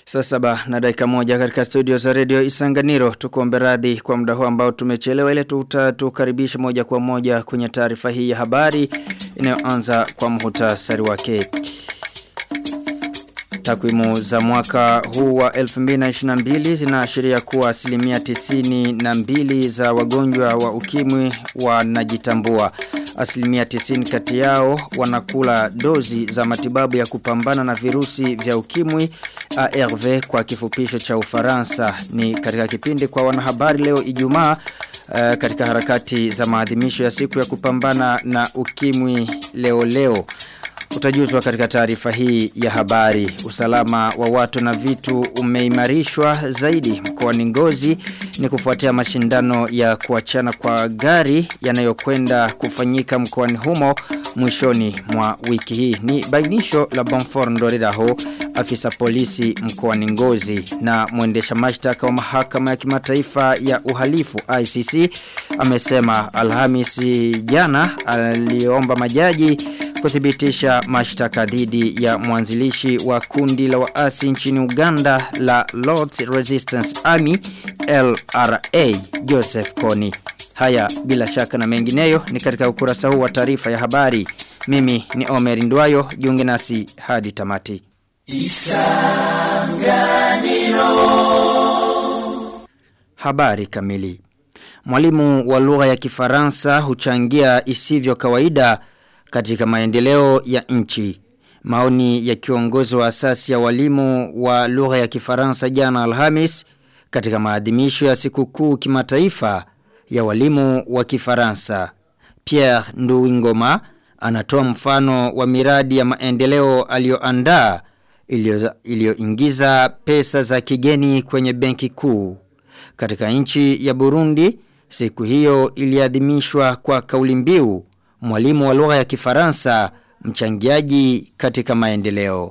Saa saba na dakika moja katika studio za redio Isanganiro tukuombe radhi kwa muda huu ambao tumechelewa ile tutatukaribisha moja kwa moja kwenye taarifa hii ya habari inayoanza kwa muhtasari wake. Takwimu za mwaka huu wa 2022 zinaashiria kuwa asilimia tisini na mbili za wagonjwa wa ukimwi wanajitambua. Asilimia tisini kati yao wanakula dozi za matibabu ya kupambana na virusi vya ukimwi ARV kwa kifupisho cha Ufaransa. Ni katika kipindi kwa wanahabari leo Ijumaa uh, katika harakati za maadhimisho ya siku ya kupambana na ukimwi leo leo. Utajuzwa katika taarifa hii ya habari. Usalama wa watu na vitu umeimarishwa zaidi mkoani Ngozi ni kufuatia mashindano ya kuachana kwa gari yanayokwenda kufanyika mkoani humo mwishoni mwa wiki hii. Ni bainisho la Bonfort Ndoriraho afisa polisi mkoani Ngozi na mwendesha mashtaka wa mahakama ya kimataifa ya uhalifu ICC amesema Alhamisi jana aliomba majaji kuthibitisha mashtaka dhidi ya mwanzilishi wa kundi la waasi nchini Uganda la Lord's Resistance Army LRA Joseph Kony. Haya bila shaka na mengineyo ni katika ukurasa huu wa taarifa ya habari. Mimi ni Omer Ndwayo, jiunge nasi hadi tamati. Isanganiro Habari kamili Mwalimu wa lugha ya kifaransa huchangia isivyo kawaida katika maendeleo ya nchi. Maoni ya kiongozi wa asasi ya walimu wa lugha ya kifaransa jana Alhamis katika maadhimisho ya sikukuu kimataifa ya walimu wa kifaransa. Pierre Nduwingoma anatoa mfano wa miradi ya maendeleo aliyoandaa iliyoingiza pesa za kigeni kwenye benki kuu. Katika nchi ya Burundi, siku hiyo iliadhimishwa kwa kauli mbiu mwalimu wa lugha ya kifaransa mchangiaji katika maendeleo.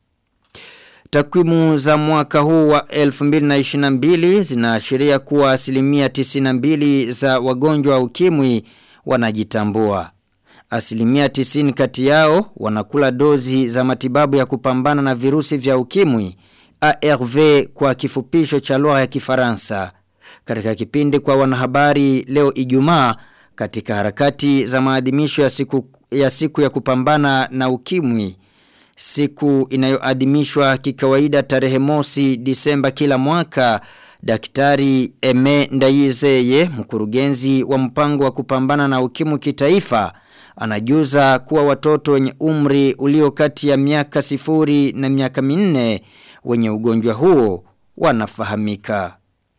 Takwimu za mwaka huu wa 2022 zinaashiria kuwa asilimia 92 za wagonjwa wa ukimwi wanajitambua. Asilimia 90 kati yao wanakula dozi za matibabu ya kupambana na virusi vya ukimwi ARV kwa kifupisho cha lugha ya kifaransa. Katika kipindi kwa wanahabari leo Ijumaa katika harakati za maadhimisho ya siku ya siku ya kupambana na ukimwi siku inayoadhimishwa kikawaida tarehe mosi Disemba kila mwaka Daktari Eme Ndayizeye mkurugenzi wa mpango wa kupambana na ukimwi kitaifa anajuza kuwa watoto wenye umri ulio kati ya miaka sifuri na miaka minne wenye ugonjwa huo wanafahamika.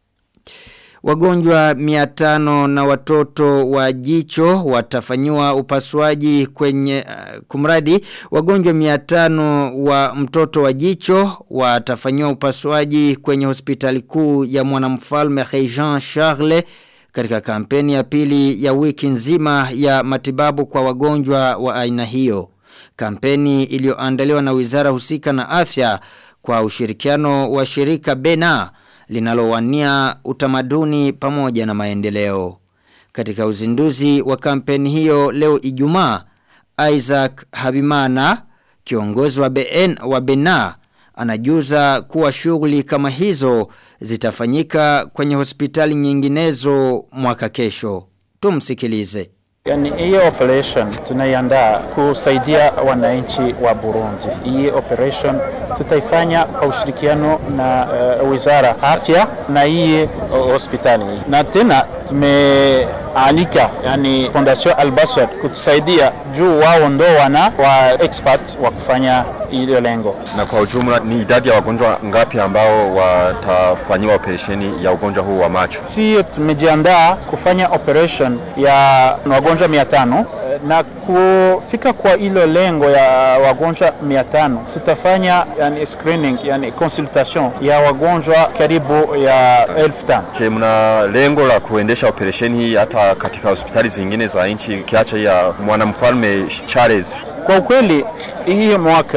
Wagonjwa miatano na watoto wa jicho watafanyiwa upasuaji kwenye uh, kumradi. Wagonjwa miatano wa mtoto wa jicho watafanyiwa upasuaji kwenye hospitali kuu ya mwanamfalme Jean Charles katika kampeni ya pili ya wiki nzima ya matibabu kwa wagonjwa wa aina hiyo. Kampeni iliyoandaliwa na wizara husika na afya kwa ushirikiano wa shirika Bena linalowania utamaduni pamoja na maendeleo. Katika uzinduzi wa kampeni hiyo leo Ijumaa, Isaac Habimana, kiongozi wa BN wa Bena, anajuza kuwa shughuli kama hizo zitafanyika kwenye hospitali nyinginezo mwaka kesho. Tumsikilize. Yani hiyo operation tunaiandaa kusaidia wananchi wa Burundi. Hii operation tutaifanya kwa ushirikiano na uh, wizara afya na hii uh, hospitali na tena tumealika yani Fondation Albaswad kutusaidia juu wao ndo wana wa expert wa kufanya ile lengo. Na kwa ujumla ni idadi ya wagonjwa ngapi ambao watafanyiwa operesheni ya ugonjwa huu wa macho? Si tumejiandaa kufanya operation ya wagonjwa 500 na kufika kwa hilo lengo ya wagonjwa 500 tutafanya yani screening yani consultation ya wagonjwa karibu ya 1500. Je, mna lengo la kuendesha operesheni hii hata katika hospitali zingine za nchi kiacha ya mwanamfalme Charles? Kwa ukweli hii mwaka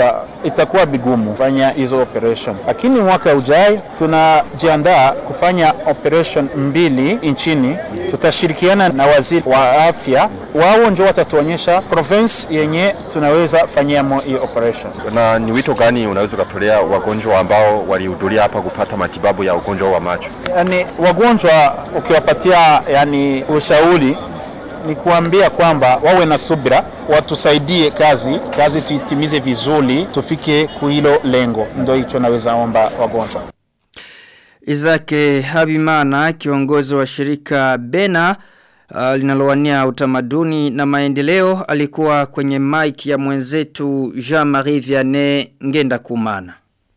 itakuwa vigumu kufanya hizo operation, lakini mwaka ujao tunajiandaa kufanya operation mbili nchini. Tutashirikiana na waziri wa afya, wao ndio watatuonyesha province yenye tunaweza fanyamo hii operation. Na ni wito gani unaweza ukatolea wagonjwa ambao walihudhuria hapa kupata matibabu ya ugonjwa wa macho? Yani wagonjwa ukiwapatia yani ushauri ni kuambia kwamba wawe na subira, watusaidie kazi kazi, tuitimize vizuri, tufike kuhilo lengo. Ndio hicho naweza omba wagonjwa. Izake Habimana kiongozi wa shirika Bena uh, linalowania utamaduni na maendeleo alikuwa kwenye mic ya mwenzetu Jean-Marie Vianney Ngenda Kumana.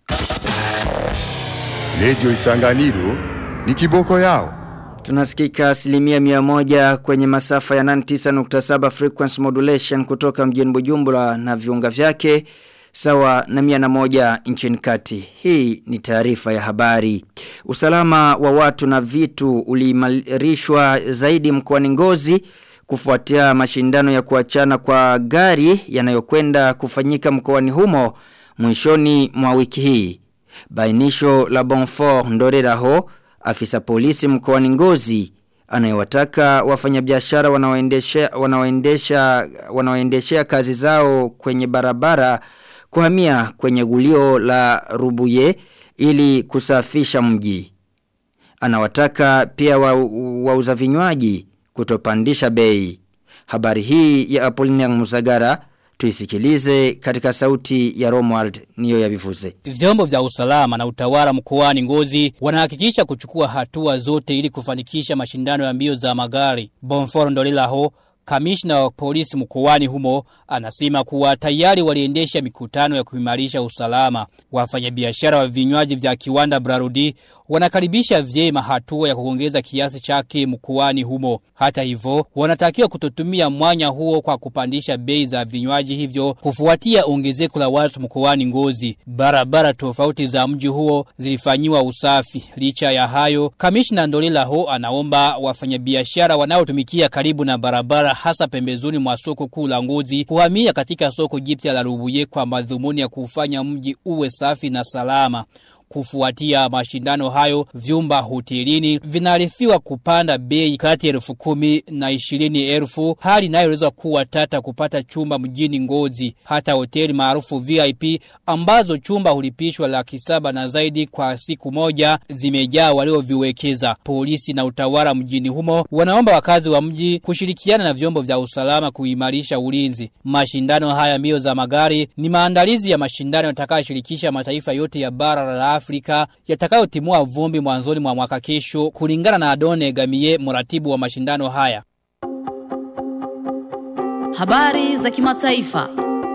Radio Isanganiro ni kiboko yao. Tunasikika asilimia mia moja kwenye masafa ya 99.7 frequency modulation kutoka mjini Bujumbura na viunga vyake sawa na mia na moja nchini kati. Hii ni taarifa ya habari. Usalama wa watu na vitu uliimarishwa zaidi mkoani Ngozi kufuatia mashindano ya kuachana kwa gari yanayokwenda kufanyika mkoani humo mwishoni mwa wiki hii. Bainisho la Bonfort Ndoreraho afisa polisi mkoani Ngozi anayewataka wafanyabiashara wanaoendesha wanaoendesha wanaoendeshea kazi zao kwenye barabara kuhamia kwenye gulio la Rubuye ili kusafisha mji. Anawataka pia wauza wa vinywaji kutopandisha bei. Habari hii ya Apollinaire Musagara tuisikilize katika sauti ya Romuald niyo ya bivuze. Vyombo vya usalama na utawala mkoani Ngozi wanahakikisha kuchukua hatua zote ili kufanikisha mashindano ya mbio za magari. Bonforo Ndolelaho Kamishna wa polisi mkoani humo anasema kuwa tayari waliendesha mikutano ya kuimarisha usalama. Wafanyabiashara wa vinywaji vya kiwanda Brarudi wanakaribisha vyema hatua ya kuongeza kiasi chake mkoani humo. Hata hivyo, wanatakiwa kutotumia mwanya huo kwa kupandisha bei za vinywaji hivyo kufuatia ongezeko la watu mkoani Ngozi. Barabara tofauti za mji huo zilifanyiwa usafi. Licha ya hayo, kamishna Ndolela ho anaomba wafanyabiashara wanaotumikia karibu na barabara hasa pembezoni mwa soko kuu la Ngozi kuhamia katika soko jipya la Rubuye kwa madhumuni ya kufanya mji uwe safi na salama. Kufuatia mashindano hayo, vyumba hotelini vinarifiwa kupanda bei kati elfu kumi na ishirini elfu, hali inayoweza kuwa tata kupata chumba mjini Ngozi. Hata hoteli maarufu VIP ambazo chumba hulipishwa laki saba na zaidi kwa siku moja zimejaa walioviwekeza. Polisi na utawala mjini humo wanaomba wakazi wa mji kushirikiana na vyombo vya usalama kuimarisha ulinzi. Mashindano haya mbio za magari ni maandalizi ya mashindano yatakayoshirikisha mataifa yote ya bara la Afrika yatakayotimua vumbi mwanzoni mwa mwaka kesho kulingana na Adone Gamie mratibu wa mashindano haya. Habari za kimataifa.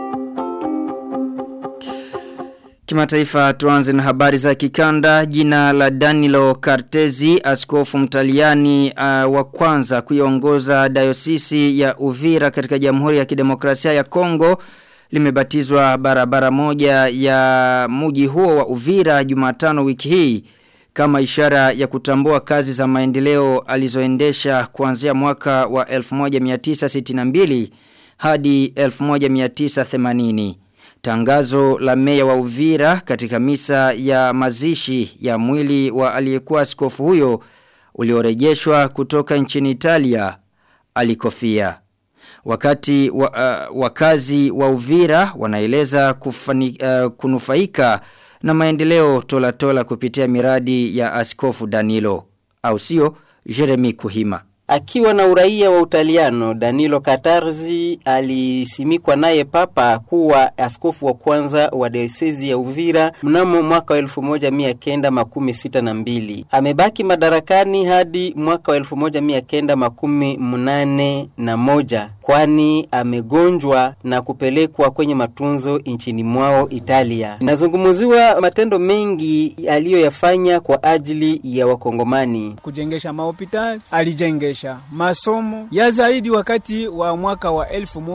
Kimataifa tuanze na habari za kikanda jina la Danilo Cartezi askofu mtaliani uh, wa kwanza kuiongoza dayosisi ya Uvira katika Jamhuri ya Kidemokrasia ya Kongo limebatizwa barabara moja ya muji huo wa Uvira Jumatano wiki hii kama ishara ya kutambua kazi za maendeleo alizoendesha kuanzia mwaka wa 1962 hadi 1980. Tangazo la meya wa Uvira katika misa ya mazishi ya mwili wa aliyekuwa askofu huyo uliorejeshwa kutoka nchini Italia alikofia. Wakati wa, uh, wakazi wa Uvira wanaeleza kufani, uh, kunufaika na maendeleo tola tola kupitia miradi ya askofu Danilo au sio Jeremy Kuhima. Akiwa na uraia wa Utaliano, Danilo Katarzi alisimikwa naye papa kuwa askofu wa kwanza wa diosezi ya Uvira mnamo mwaka wa elfu moja mia kenda makumi sita na mbili. Amebaki madarakani hadi mwaka wa elfu moja mia kenda makumi mnane na moja kwani amegonjwa na kupelekwa kwenye matunzo nchini mwao Italia. Inazungumziwa matendo mengi aliyoyafanya kwa ajili ya Wakongomani. Kujengesha mahopitali alijengesha maisha, masomo ya zaidi wakati wa mwaka wa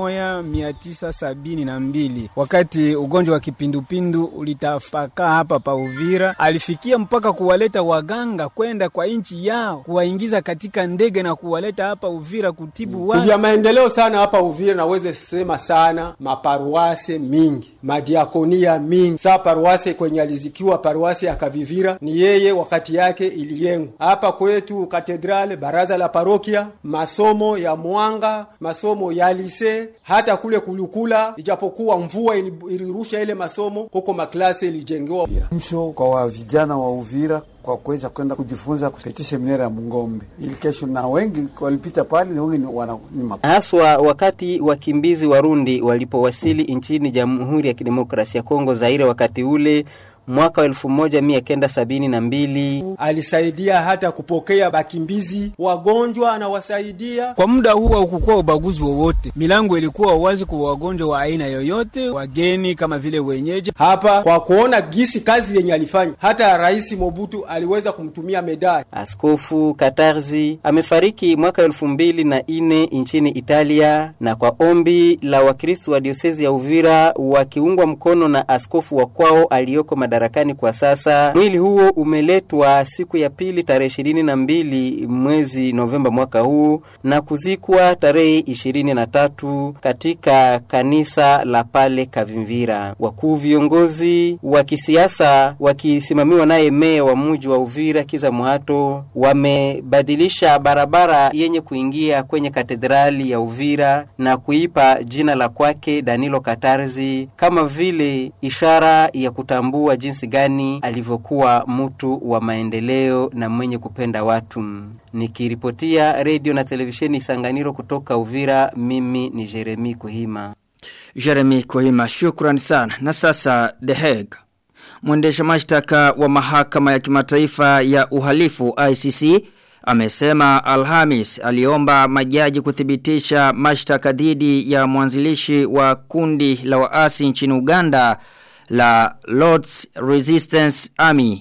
1972 wakati ugonjwa wa kipindupindu ulitapakaa hapa pa Uvira, alifikia mpaka kuwaleta waganga kwenda kwa nchi yao kuwaingiza katika ndege na kuwaleta hapa Uvira kutibu watu. Vya maendeleo sana hapa Uvira, naweze sema sana maparuase mingi, madiakonia mingi. Saa paruase kwenye alizikiwa paruase ya Kavivira ni yeye wakati yake iliyengwa hapa kwetu katedrale, baraza la parokia, masomo ya mwanga, masomo ya lise, hata kule kulukula, ijapokuwa mvua ilirusha ile masomo huko, maklase ilijengewa. Msho kwa wa vijana wa Uvira kwa kuweza kwenda kujifunza kupiti seminari ya Mungombe ili kesho, na wengi walipita pale, na wengi wana ni haswa wakati wakimbizi Warundi walipowasili nchini Jamhuri ya Kidemokrasia ya Kongo Zaire, wakati ule mwaka wa elfu moja mia kenda sabini na mbili alisaidia hata kupokea bakimbizi wagonjwa, anawasaidia kwa muda huo. Haukukuwa ubaguzi wowote, milango ilikuwa wazi kwa wagonjwa wa aina yoyote, wageni kama vile wenyeji. Hapa kwa kuona gisi kazi yenye alifanya, hata Rais Mobutu aliweza kumtumia medali. Askofu Katarzi amefariki mwaka elfu mbili na ine nchini Italia, na kwa ombi la Wakristo wa diosezi ya Uvira wakiungwa mkono na askofu wa kwao aliyoko madarakani kwa sasa. Mwili huo umeletwa siku ya pili tarehe ishirini na mbili mwezi Novemba mwaka huu na kuzikwa tarehe ishirini na tatu katika kanisa la pale Kavimvira. Wakuu viongozi wa kisiasa wakisimamiwa naye meya wa mji wa Uvira Kiza Muhato wamebadilisha barabara yenye kuingia kwenye katedrali ya Uvira na kuipa jina la kwake Danilo Katarzi kama vile ishara ya kutambua jinsi gani alivyokuwa mtu wa maendeleo na mwenye kupenda watu. Nikiripotia redio na televisheni Sanganiro kutoka Uvira, mimi ni Jeremi Kuhima. Jeremy Kohima, shukran sana. Na sasa The Hague. Mwendesha mashtaka wa mahakama ya kimataifa ya uhalifu ICC amesema Alhamis aliomba majaji kuthibitisha mashtaka dhidi ya mwanzilishi wa kundi la waasi nchini Uganda la Lord's Resistance Army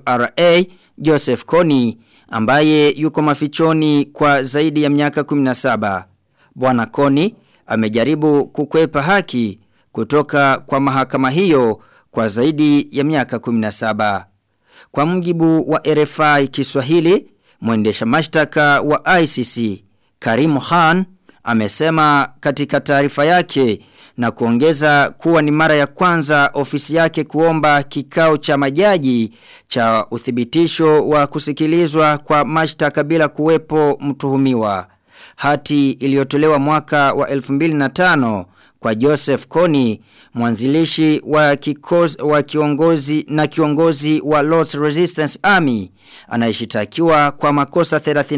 LRA Joseph Kony ambaye yuko mafichoni kwa zaidi ya miaka 17. Bwana Kony amejaribu kukwepa haki kutoka kwa mahakama hiyo kwa zaidi ya miaka 17. Kwa mjibu wa RFI Kiswahili, mwendesha mashtaka wa ICC Karim Khan amesema katika taarifa yake na kuongeza kuwa ni mara ya kwanza ofisi yake kuomba kikao cha majaji cha uthibitisho wa kusikilizwa kwa mashtaka bila kuwepo mtuhumiwa. Hati iliyotolewa mwaka wa 2005 kwa Joseph Kony, mwanzilishi wa, kikoz, wa kiongozi na kiongozi wa Lord's Resistance Army, anayeshitakiwa kwa makosa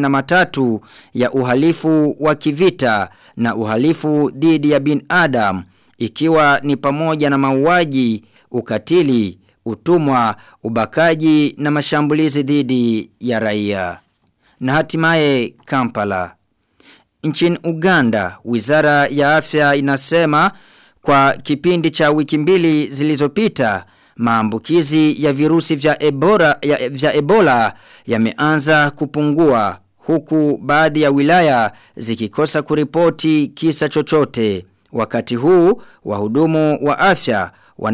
33 ya uhalifu wa kivita na uhalifu dhidi ya bin Adam, ikiwa ni pamoja na mauaji, ukatili, utumwa, ubakaji na mashambulizi dhidi ya raia. Na hatimaye Kampala. Nchini Uganda, wizara ya afya inasema kwa kipindi cha wiki mbili zilizopita maambukizi ya virusi vya Ebola, ya, vya Ebola yameanza kupungua huku baadhi ya wilaya zikikosa kuripoti kisa chochote. Wakati huu wahudumu wa afya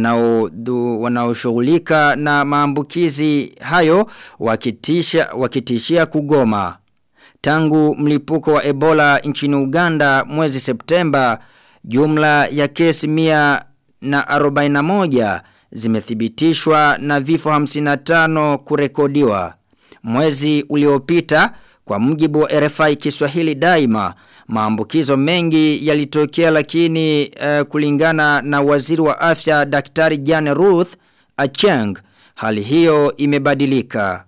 wanaoshughulika na maambukizi hayo wakitisha, wakitishia kugoma. Tangu mlipuko wa Ebola nchini Uganda mwezi Septemba, jumla ya kesi mia na arobaina moja zimethibitishwa na vifo 55 kurekodiwa. Mwezi uliopita, kwa mjibu wa RFI Kiswahili daima, maambukizo mengi yalitokea lakini uh, kulingana na waziri wa afya Daktari Jane Ruth Acheng, hali hiyo imebadilika.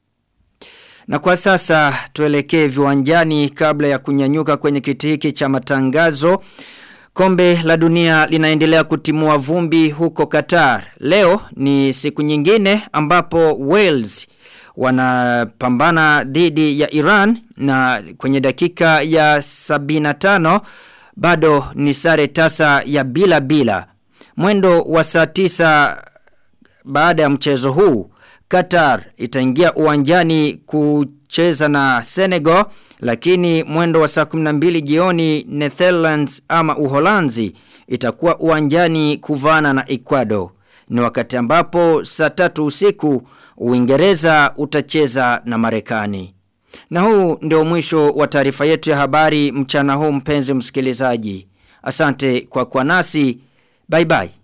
Na kwa sasa tuelekee viwanjani kabla ya kunyanyuka kwenye kiti hiki cha matangazo. Kombe la dunia linaendelea kutimua vumbi huko Qatar. Leo ni siku nyingine ambapo Wales wanapambana dhidi ya Iran na kwenye dakika ya 75 bado ni sare tasa ya bila bila. Mwendo wa saa baada ya mchezo huu Qatar itaingia uwanjani kucheza na Senegal lakini mwendo wa saa 12 jioni Netherlands ama Uholanzi itakuwa uwanjani kuvana na Ecuador. Ni wakati ambapo saa tatu usiku Uingereza utacheza na Marekani. Na huu ndio mwisho wa taarifa yetu ya habari mchana huu mpenzi msikilizaji. Asante kwa kwa nasi. Bye bye.